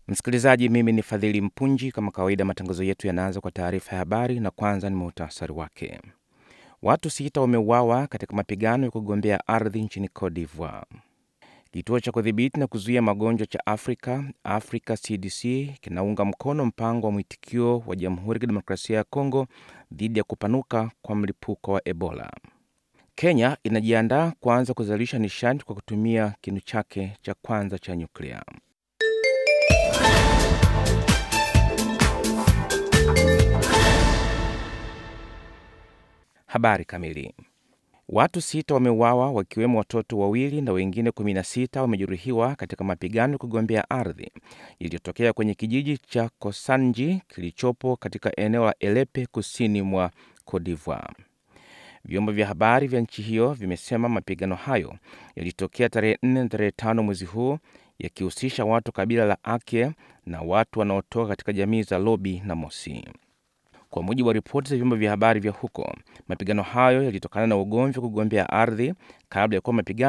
Msikilizaji, mimi ni Fadhili Mpunji. Kama kawaida, matangazo yetu yanaanza kwa taarifa ya habari, na kwanza ni muhtasari wake. Watu sita wameuawa katika mapigano ya kugombea ardhi nchini Cote d'Ivoire. Kituo cha kudhibiti na kuzuia magonjwa cha Afrika, Africa CDC, kinaunga mkono mpango wa mwitikio wa Jamhuri ya Kidemokrasia ya Kongo dhidi ya kupanuka kwa mlipuko wa Ebola. Kenya inajiandaa kuanza kuzalisha nishati kwa kutumia kinu chake cha kwanza cha nyuklia. Habari kamili. Watu sita wameuawa wakiwemo watoto wawili na wengine 16 wamejeruhiwa katika mapigano ya kugombea ardhi iliyotokea kwenye kijiji cha Kosanji kilichopo katika eneo la Elepe kusini mwa Cote d'Ivoire. Vyombo vya habari vya nchi hiyo vimesema mapigano hayo yalitokea tarehe 4 na tarehe 5 mwezi huu yakihusisha watu kabila la Ake na watu wanaotoka katika jamii za Lobi na Mosi. Kwa mujibu wa ripoti za vyombo vya habari vya huko, mapigano hayo yalitokana na ugomvi wa kugombea ardhi kabla ya kuwa mapigano